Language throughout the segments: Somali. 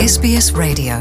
SBS Radio.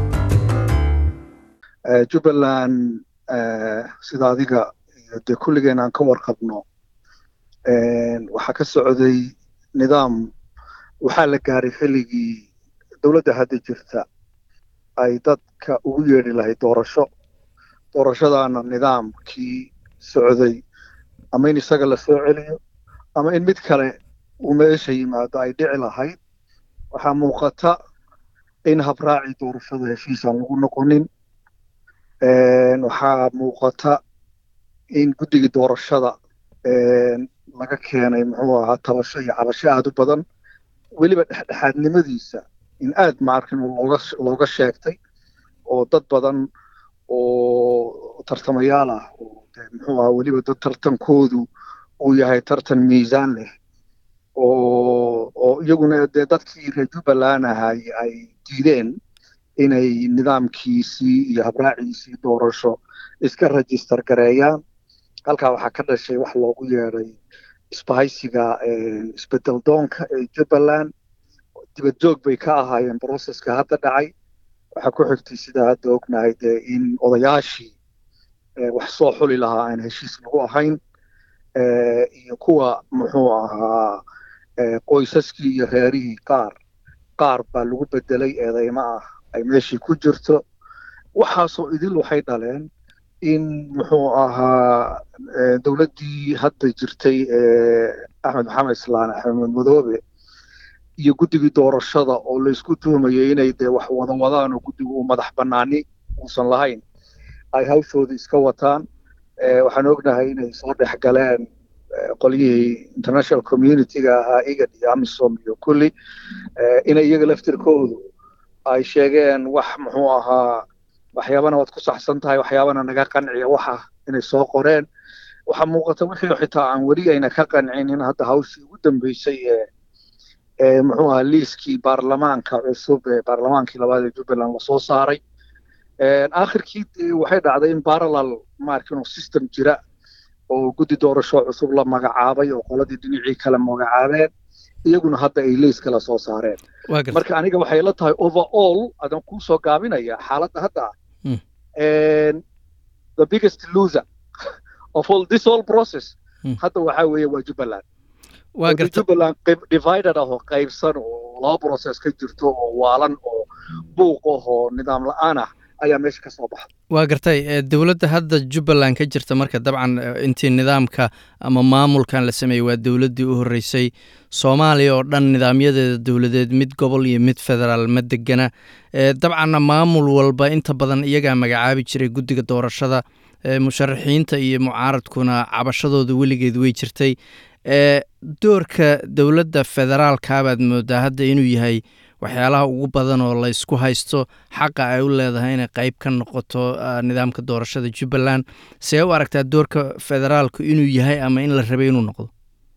jubbaland sida adiga iyo dee kulligeen aan ka warqabno waxaa ka socday nidaam waxaa la gaaray xilligii dowladda hadda jirta ay dadka ugu yeedhi lahayd doorasho doorashadaana nidaamkii socday ama in isaga la soo celiyo ama in mid kale uu meesha yimaado ay dhici lahayd waxaa muuqata in habraacii doorashada heshiisaan lagu noqonin waxaa muuqata in guddigii doorashada laga keenay muxuu ahaa tabasho iyo cabasho aad u badan weliba dhexdhexaadnimadiisa in aad maarkin looga looga sheegtay oo dad badan oo tartamayaal ah oo dee muxuu ahaa weliba dad tartankoodu uu yahay tartan miisaan leh oo oo iyaguna dee dadkii reer jubbaland ahay ay diideen inay nidaamkiisii iyo habraaciisii doorasho iska register gareeyaan halkaa waxaa ka dhashay wax loogu yeedhay isbahaysiga isbedel doonka ee jubbaland dibad joog bay ka ahaayeen processka hadda dhacay waxaa ku xigtay sidaa hadda ognahay dee in odayaashii wax soo xuli lahaa aan heshiis lagu ahayn iyo kuwa muxuu ahaa qoysaskii iyo reerihii qaar qaar baa lagu bedelay eedeymo ah ay meeshii ku jirto waxaasoo idil waxay dhaleen in muxuu ahaa dowladdii hadda jirtay axmed maxamed islaan axmed madoobe iyo guddigii doorashada oo laysku tuhumayay inay dee wax wada wadaan oo guddigu uu madax bannaani uusan lahayn ay hawshoodii iska wataan waxaan ognahay inay soo dhex galeen qolyihii international community-ga ahaa igad iyo amisom iyo kulli inay iyaga laftirkoodu ay sheegeen wax muxuu ahaa waxyaabana waad ku saxsan tahay waxyaabana naga qanciya waxa inay soo qoreen waxaa muuqata wixii xitaa aan weli ayna ka qancin in hadda hawshii ugu dambeysay ee muxuu ahaa liiskii baarlamaanka cusub ee baarlamaankii labaad ee jubbaland lasoo saaray aakhirkii waxay dhacday in parallel maarkin system jira oo guddi doorasho cusub la magacaabay oo qoladii dhinacii kale magacaabeen iyaguna hadda ay liis kala soo saareen marka aniga waxay la tahay overall adan kuu soo gaabinaya xaaladda hadda the biggest loser of all this whole process hadda waxaa weeye waa jubbaland jubbaland divided ah oo qaybsan oo laba process ka jirto oo waalan oo buuq ah oo nidaam la-aan ah ayaa meesha ka soo baxda waa gartay dowladda hadda jubbaland ka jirta marka dabcan intii nidaamka ama maamulkan la sameeyey waa dowladdii u horreysay soomaaliya oo dhan nidaamyadeeda dowladeed mid gobol iyo mid federaal ma degana dabcanna maamul walba inta badan iyagaa magacaabi jiray guddiga doorashada musharaxiinta iyo mucaaradkuna cabashadooda weligeed wey jirtay doorka dowladda federaalkaabaad moodaa hadda inuu yahay waxyaalaha ugu badan oo laysku haysto xaqa ay u leedahay inay qayb ka noqoto nidaamka doorashada jubbaland see u aragtaa doorka federaalku inuu yahay ama in la rabay inuu noqdo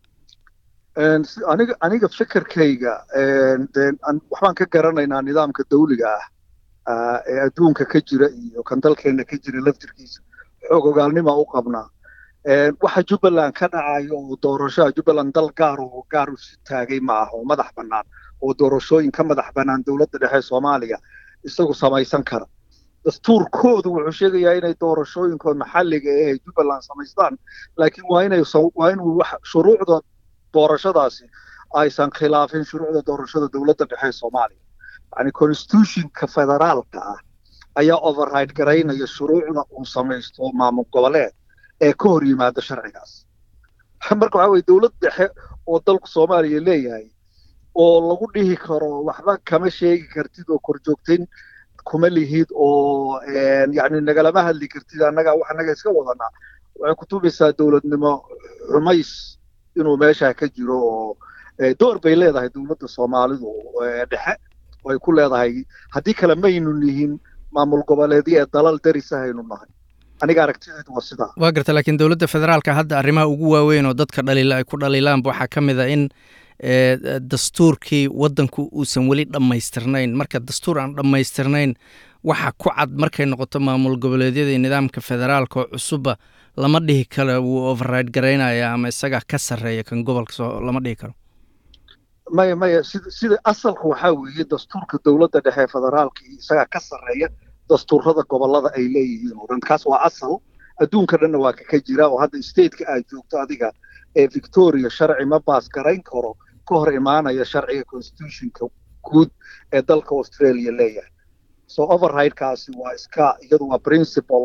aniga aniga fikirkayga waxbaan ka garanaynaa nidaamka dawliga ah ee adduunka ka jira iyo kan dalkeena ka jira laftirkiisa xoog ogaalnima u qabnaa waxa jubbaland ka dhacayo oo doorashoa jubbaland dal gaar oo gaar u si taagay ma ah oo madax bannaan oo doorashooyin ka madax bannaan dowladda dhexe soomaaliya isagu samaysan kara dastuurkoodu wuxuu sheegayaa inay doorashooyinkood maxalliga ee jubbaland samaystaan laakiin waa inay waa inuu wax shuruucda doorashadaasi aysan khilaafin shuruucda doorashada dowladda dhexe soomaaliya yacni constitutionka federaalka ah ayaa override garaynaya shuruucda uu samaysto maamul goboleed ee ka hor yimaada sharcigaas marka waxaa weye dowlad dhexe oo dalku soomaaliya leeyahay oo lagu dhihi karo waxba kama sheegi kartid oo korjoogtayn kuma lihid oo yacni nagalama hadli kartid annaga wax annaga iska wadanaa waxay kutubaysaa dowladnimo xumays inuu meesha ka jiro oo door bay leedahay dowladda soomaalidu dhexe oo ay ku leedahay haddii kale maynu nihin maamul goboleedyo ee dalal darisa haynu nahay aniga aragtideedu waa sidaa waa garta laakiin dowladda federaalka hadda arrimaha ugu waaweyn oo dadka dhaliila ay ku dhaliilaanba waxaa ka mid a in dastuurkii waddanku uusan weli dhammaystirnayn marka dastuur aan dhammaystirnayn waxa ku cad markay noqoto maamul goboleedyada iyo nidaamka federaalka oo cusubba lama dhihi karo wuu override garaynaya ama isagaa ka sarreeya kan gobolka soo lama dhihi karo maya maya sida sida asalka waxaa weeye dastuurka dowladda dhexe federaalka iyo isagaa ka sarreeya dastuurada gobollada ay leeyihiin oo dhan kaas waa asal adduunka dhanna waa kaka jira oo hadda stateka aad joogto adiga ee victoria sharci ma baas garayn karo ka hor imaanaya sharciga constitutionka guud ee dalka australia leeyahay so overridekaasi waa iska iyadu waa principle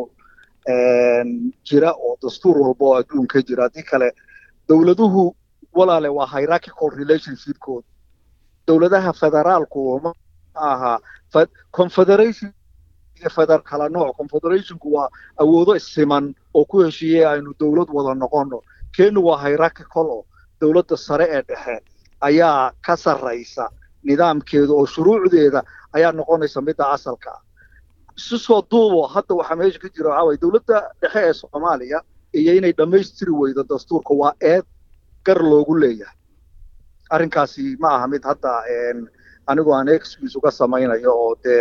jira oo dastuur walba oo adduunka jira haddii kale dowladuhu walaale waa hierarchical relationshipkooda dowladaha federaalku ma aha confederation iyo feder kala nooc confederationku waa awoodo isiman oo ku heshiiyey aynu dowlad wada noqono kenu waa hierarchical oo dowladda sare ee dhexe ayaa ka sarraysa nidaamkeeda oo shuruucdeeda ayaa noqonaysa midda asalka ah isu soo duubo hadda waxaa meesha ka jira waxaa waye dowladda dhexe ee soomaaliya iyo inay dhammaystiri weydo dastuurka waa eed gar loogu leeyahay arrinkaasi ma aha mid hadda anigoo aan excuse uga samaynayo oo dee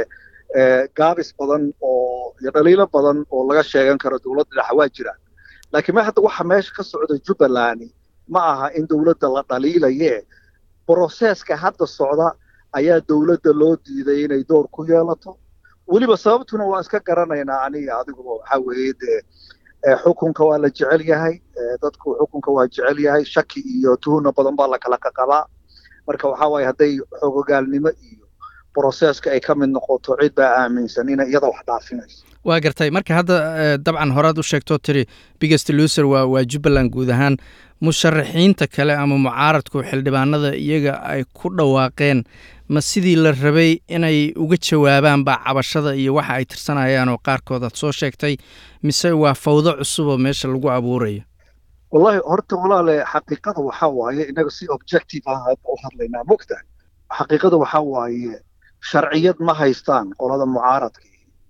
gaabis badan oo iyo dhaliilo badan oo laga sheegan karo dowladda dhexe waa jiraan laakiin ma hadda waxa meesha ka socda jubbaland ma aha in dowladda la dhaliilaye broseska hadda socda ayaa dowladda loo diiday inay door ku yeelato weliba sababtuna waan iska garanaynaa aniga adiguba waxaa weeye dee xukunka waa la jecel yahay dadku xukunka waa jecel yahay shaki iyo tuhuna badan baa la kala qaqabaa marka waxaa waaye hadday xogogaalnimo iyo broseska ay ka mid noqoto cid baa aaminsan inay iyada wax dhaafinayso waa gartay marka hadda dabcan horaad u sheegtoo tiri biggest loser waa waa jubbaland guud ahaan musharaxiinta kale ama mucaaradku xildhibaanada iyaga ay ku dhawaaqeen ma sidii la rabay inay uga jawaabaan baa cabashada iyo waxa ay tirsanayaan oo qaarkood aad soo sheegtay mise waa fawdo cusub oo meesha lagu abuurayo wallahi horta walaale xaqiiqada waxaa waaye inaga si objective ah u hadlaynaa mogtahay xaqiiqada waxaa waaye sharciyad ma haystaan qolada mucaaradka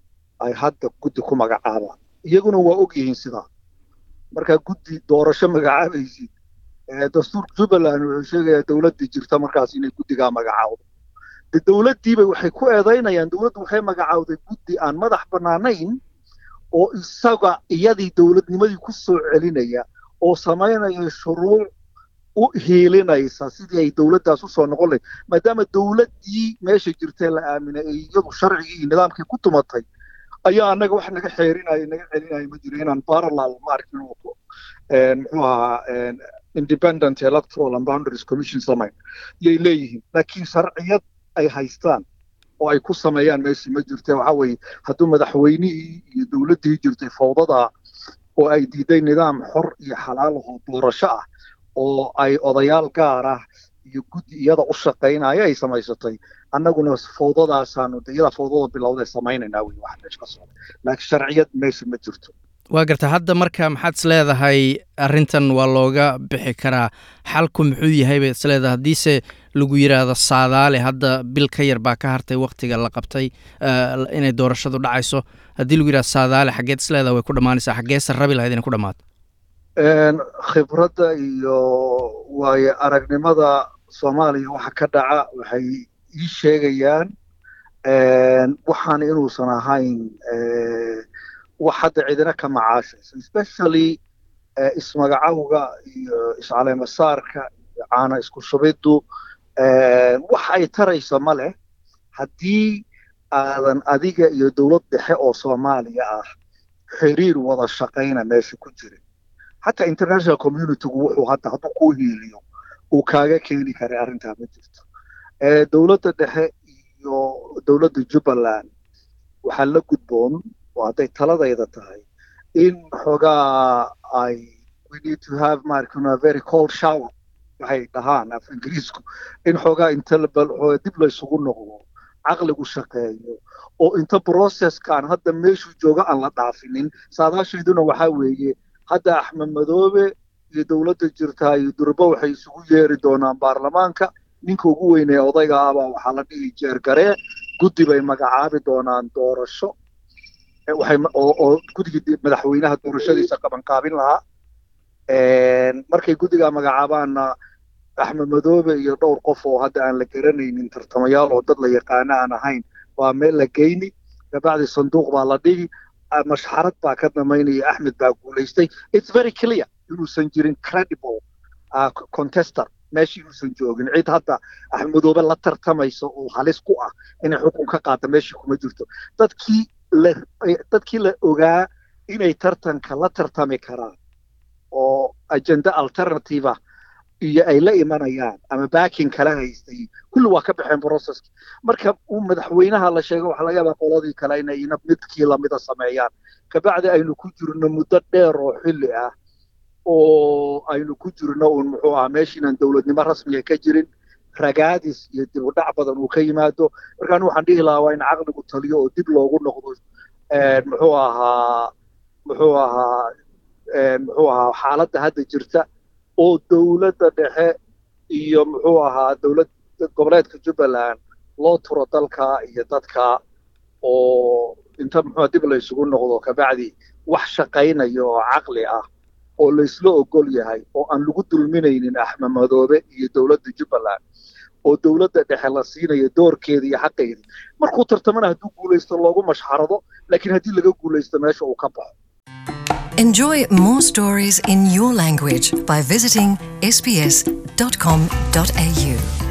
ay hadda guddi ku magacaabaan iyaguna waa og yihiin sidaa markaa guddi doorasho magacaabaysid dastuurka jubbaland wuxuu sheegayaa dowladdii jirta markaas inay guddigaa magacaawdo de dowladdiiba waxay ku eedaynayaan dowladdu waxay magacaawday guddi aan madax bannaanayn oo isaga iyadii dowladnimadii ku soo celinaya oo samaynaya shuruuc u hiilinaysa sidii ay dowladdaas usoo noqon lahayd maadaama dowladdii meesha jirtee la aaminay ee iyadu sharcigii iyo nidaamkii ku tumatay ayaa annaga wax naga xeerinaya naga celinaya ma jiro inaan parallel maarkin muxuu ahaa independent electoral and boundaries commission samayn yay leeyihiin laakiin sharciyad ay haystaan oo ay ku sameeyaan meeshii ma jirte waxaa weeye hadduu madaxweynihii iyo dowladdii jirtay fawdada oo ay diiday nidaam xor iyo xalaal ahoo doorasho ah oo ay odayaal gaar ah iyo guddi iyada u shaqaynaya ay samaysatay annaguna fawdadaasaanu de iyada fawdada bilowday samaynaynaa wey waxa meesha ka socda laakiin sharciyad meesha ma jirto waa garta hadda marka maxaad is leedahay arrintan waa looga bixi karaa xalku muxuu yahay bay is leedahay haddiise lagu yidhaahdo saadaale hadda bil ka yar baa ka hartay wakhtiga la qabtay inay doorashadu dhacayso haddii lagu yidhahdo saadaale xaggeed is leedahay way ku dhammaanaysaa xaggeese rabi lahayd inay ku dhammaato khibradda iyo waayo aragnimada soomaaliya waxa ka dhaca waxay ii sheegayaan waxaan inuusan ahayn wax hadda cidina ka macaashayso especially ismagacawga iyo iscaleemasaarka iyo caana isku shubiddu wax ay tarayso ma leh haddii aadan adiga iyo dowlad dhexe oo soomaaliya ah xiriir wada shaqayna meesha ku jirin xataa international communitygu wuxuu hadda hadduu kuu hiiliyo uu kaaga keeni karay arrintaa ma jirto dowladda dhexe iyo dowladda jubbaland waxaa la gudboon oo hadday taladayda tahay in xoogaa ay we need to have markana very cold shower waxay dhahaan af ingiriisku in xoogaa inta dib laysugu noqdo caqligu shaqeeyo oo inta processkan hadda meeshuu jooga aan la dhaafinin saadaashayduna waxaa weeye hadda axmed madoobe iyo dowladda jirtaa iyo durbo waxay isugu yeeri doonaan baarlamaanka ninka ugu weynee odayga ahbaa waxaa la dhihi jeergaree guddi bay magacaabi doonaan doorasho waxay oo guddigii madaxweynaha doorashadiisa qabanqaabin lahaa markay guddigaa magacaabaanna axmed madoobe iyo dhowr qof oo hadda aan la garanaynin tartamayaal oo dad la yaqaano aan ahayn waa meel la geyni kabacdi sanduuq baa la dhigi mashxarad baa ka damaynaya axmed baa guulaystay it's very clear inuusan jirin credible contester meeshii inuusan joogin cid hadda axmedoobe la tartamaysa oo halis ku ah inay xukun ka qaata meeshii kuma jirto dadkii la dadkii la ogaa inay tartanka la tartami karaan oo agenda alternative iyo ay la imanayaan ama baakin kala haystay kulli waa ka baxeen processki marka uu madaxweynaha la sheego waxaa laga yaabaa qoladii kale inay ina midkii lamida sameeyaan kabacdi aynu ku jirno muddo dheer oo xilli ah oo aynu ku jirno uun muxuu ahaa meeshiinan dowladnimo rasmiga ka jirin ragaadis iyo dib u dhac badan uu ka yimaado markaan waxaan dhihi lahaa waa in caqligu taliyo oo dib loogu noqdo muxuu ahaa muxuu ahaa muxuu ahaa xaaladda hadda jirta oo dowladda dhexe iyo muxuu ahaa dowlad goboleedka jubbaland loo turo dalka iyo dadka oo inta muxuu dib la isugu noqdo kabacdi wax shaqaynaya oo caqli ah oo laysla ogol yahay oo aan lagu dulminaynin axmed madoobe iyo dowladda jubbaland oo dowladda dhexe la siinayo doorkeeda iyo xaqeeda markuu tartamana hadduu guulaysto loogu mashxarado laakiin haddii laga guulaysto meesha uu ka baxo Enjoy more stories in your language by visiting sbs.com.au.